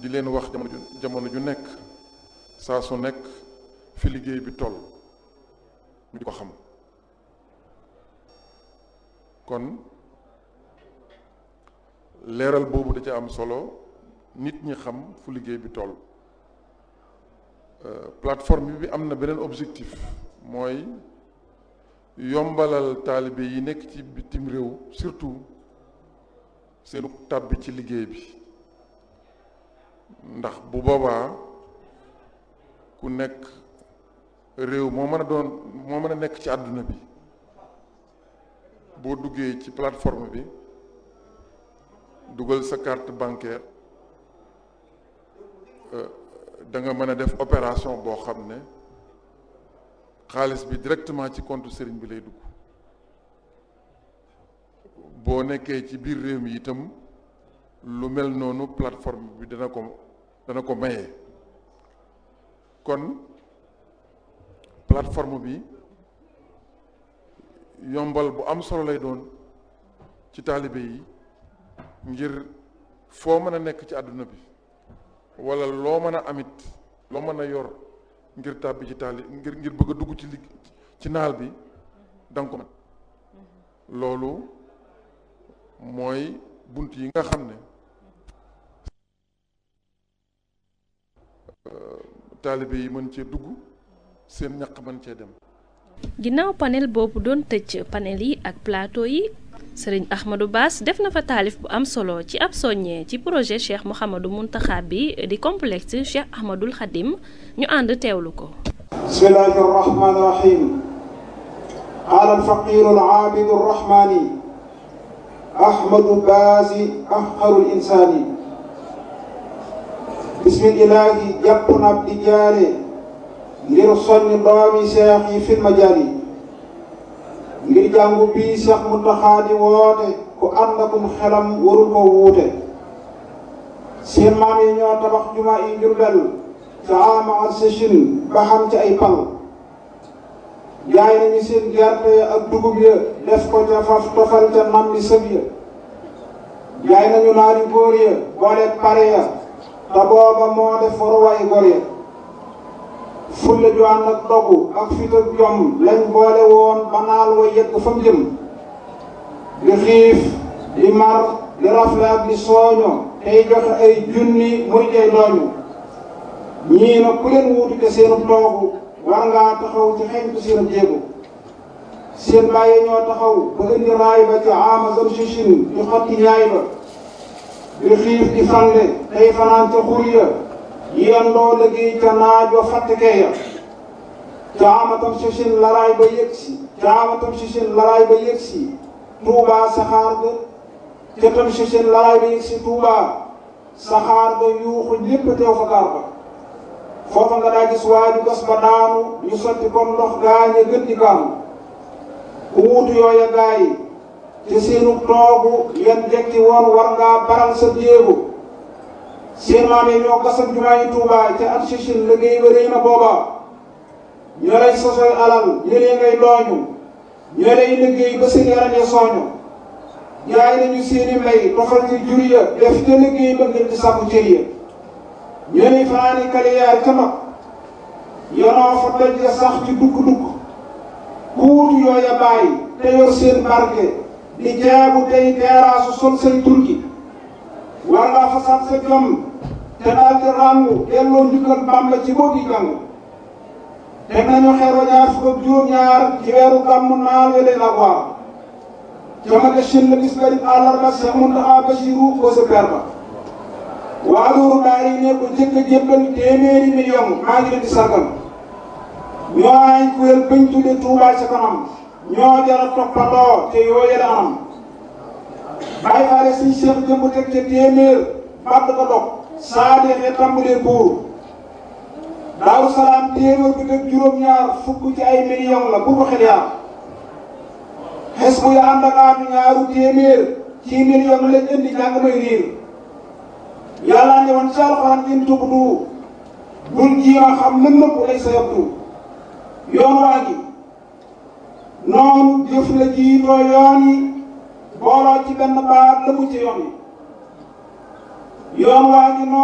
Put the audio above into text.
di leen wax jamono ju jamono ju nekk saa su nekk fi liggéey bi toll ñu di ko xam kon leeral boobu da ca am solo nit ñi xam fu liggéey bi toll plateforme bi am na beneen objectif mooy yombalal taalibe yi nekk ci bitim réew surtout seenu tàbbi ci liggéey bi ndax bu boobaa ku nekk réew moo mën a doon moo mën a nekk ci àdduna bi boo duggee ci plateforme bi dugal sa carte bancaire da nga mën a def opération boo xam ne xaalis bi directement ci compte sëriñ bi lay dugg boo nekkee ci biir réew mi itam lu mel noonu plateforme bi dana ko dana ko maye kon plateforme bi yombal bu am solo lay doon ci taalibe yi ngir foo mën a nekk ci àdduna bi wala loo mën a amit loo mën a yor ngir tàbbi ci taali ngir ngir bëgg a dugg ci ligg ci naal bi danga ko mën loolu mooy bunt yi nga xam ne taalibe yi mën cee dugg seen ñaq mën cee dem ginnaaw panel boobu doon tëj panel yi ak plateau yi sëriñ Ahmadou Bass def na fa taalif bu am solo ci ab soññee ci projet Cheikh Mouhamadou Mountakha bi di complexe Cheikh Ahmadoul Khadim ñu ànd teewlu ko bismillahi arrahmani irrahim qaala alfaqiru alaabidu arrahmani ahmadu baasi ahqaru linsaani bismillahi jàpp na ab di jaare ngir soññ doomi seex yi fil majaali ngir jàngu bii Seex Muntaxa di woote ku ànd akum xelam warul ko wuute seen maam yi ñoo tabax jumaa yi Jurbel ca ama ak sëchin ba xam ci ay pal jaay nañu seen gerte ak dugub ya def ko ca faf tofal ca nam bi sëb ya jaay nañu naari góor ya boole pare ya te booba moo def waruwaay góor ya fulla ju ànd ak dogu ak fit ak jom lañ boole woon ba naal wa yegg fa mu jëm di xiif di mar di rafle ak di sooño tey joxe ay junni muy tey dooñu ñii na ku leen wuutu te seenu toogu war ngaa taxaw ci xeñtu seen jéego seen bàyyi ñoo taxaw ba indi raay ba ci amazon sichin di xotti ñaay ba di xiif di fande tey fanaan ca xur ya yendoo liggéey ca naajo fàttekee ya caamatam sichin laraay ba yëg si caamatam sichin laraay ba yëg si tuubaa saxaar ga ca tam sichin laraay ba yëg si tuubaa saxaar ga yuuxu ñépp teew fa gaar ba foofa nga daa gis waaju gas ba daanu ñu sotti comme ndox gaañe gën di gaanu ku wuutu yooya gaay te seenu toogu yan jekki woon war ngaa baral sa jéego seen maam yi ñoo gasal jumaa yi Tuubaa ca at sichin liggéey ba rëy na booba ñoo lay sosoy alal ñëlee ngay dooñu ñoo lay liggéey ba seen yaram ya sooñu jaay nañu seeni mbay tofal ci jur ya def ca liggéey ba ngir di sàkku cër ya ñoo lay fanaani kaliyaar ca mag yonoo fa doj ya sax ci dugg-dugg kuutu yooya bàyyi te yor seen barke di jaabu tey teeraasu sol say turki war ngaa fasaat sa jom te daal di ràngu delloo njukkal Bàmba ci boo di jàng teg nañu xeer wa ñaar fukk ak juróom-ñaar ci weeru gàmmu naal welee la waar jamage shin la bis garib àllarba Seex Muntaxa Basiru ko sa per ba waa loolu daal yi ne ko jëkk a jébbal téeméeri million maa ngi leen di sargal ñoo ay kuréel bañ tudde Tuubaa ca kanam ñoo jara toppandoo te yooye la anam bàyyi faale suñ seex jëmb teg ca téeméer bàtt ko dog saa deexee tàmbalee buur daaru salaam téeméer bi teg juróom-ñaar fukk ci ay million la bu ko xel yaar xes bu ya ànd ak aatu ñaaru téeméer ci million lañ indi jàng may riir yàlla ne woon ci alxuraan in tubdu bul jiima xam lën nëpp lay sa yabdu yoon waa gi noonu jëf la jiitoo yoon yi booloo ci benn baat la mu ci yoon yi yoon waa ngi noonu